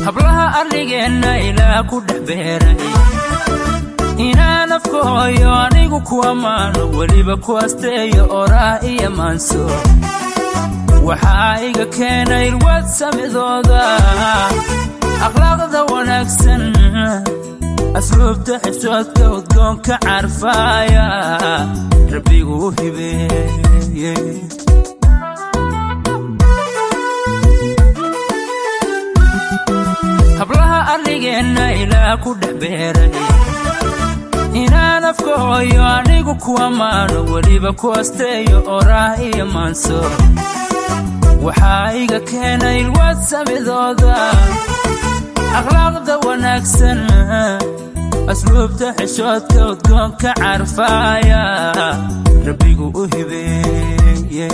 hablaha arligeenna ilaa ku dhex beeray inaan afka hooyo anigu ku ammaano weliba ku asteeyo oraah iyo maanso waxaa iga keenay ilwaad samidooda akhlaaqda wanaagsan asluubta xishoodka udgoonka carfaaya rabbigu u hibeeye hablaha arligeenna ilaa ku dhex beeray inaan afka hooyo anigu ku ammaano weliba ku asteeyo oraah iyo maanso waxaa iga keenay ilwaad samidooda akhlaaqda wanaagsan asluubta xishoodka udgoonka carfaaya rabbigu u hibeeye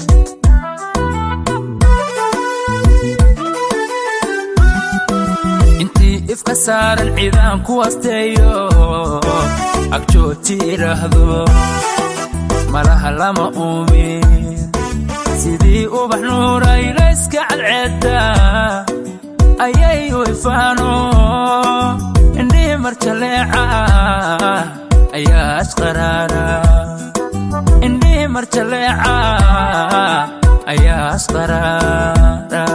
intii ifka saaran ciidaan ku asteeyo agjooti idhaahdo malaha lama uumin sidii ubax nuuraylayska cadceedda ayay u ifaano indhihii marjaleeca ayaa asqaraara indhihii marjaleeca ayaa asqaraara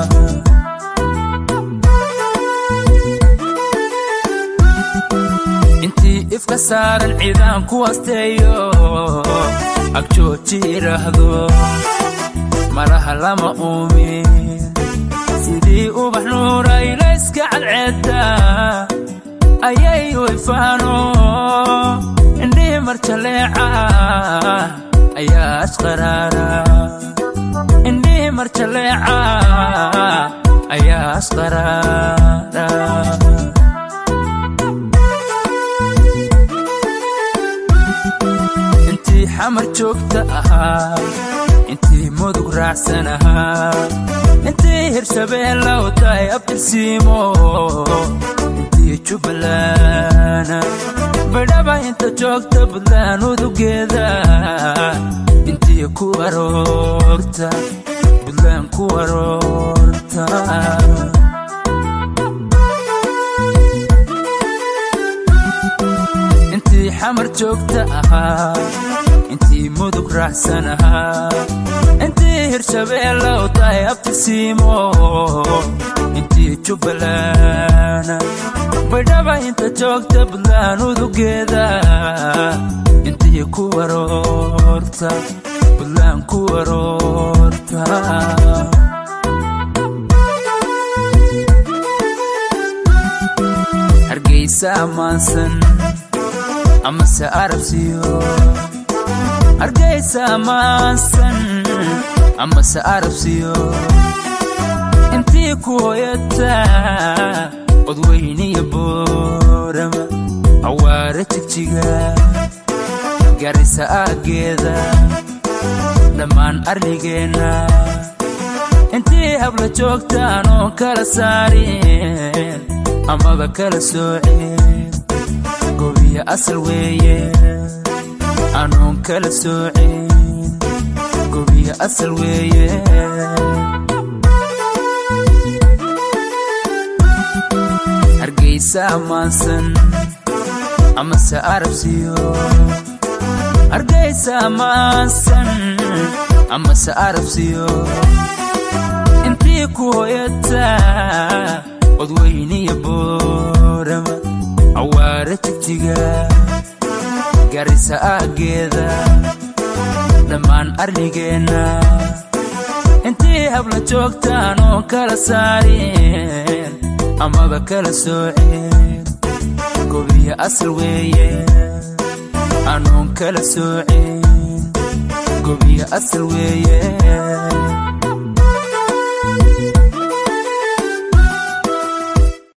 intii ifka saaran ciidaan ku asteeyo agjooti idhaahdo malaha lama uumin sidii ubax nuuraylayska cadceedda ayay u ifaano indhihii marjaleeca ayaa asqaraara indhihii marjaleeca ayaa asqaraara intii xamar joogta ahaa intii mudug raacsan ahaa intii hirshabeella u tahay abtirsiimo intii jubbalana badhaba inta joogta buntland udugeeda intii ku aroorta buntland ku aroorta intii xamar joogta ahaa intii mudug raacsan ahaa intii hirshabeella u tahay abtirsiimo intii jubbalana badhaba inta joogta buntland udugeeda intii ku aroorta buntland ku aroorta hargeysa ammaansan amase arabsiyo hargeysa ammaansan amase arabsiyo intii ku hoyata odweyniyo boorama cawaare jigjiga garisa aaggeeda dhammaan arligeenna intii habla joogtaan oo kala saareen amaba kala sooceen gobiya asal weeye anoon kala sooceen gobiya asal weeye hargeysa ammaansan amase arabsiyo hargeysa ammaansan amase arabsiyo intii ku hoyata odweyniyo boorama cawaare jigjiga garisa aaggeeda dhammaan arligeenna intii habla joogtaan oo kala saareen amaba kala sooceen gobiya asal weeye anoon kala sooceen gobiya asal weeye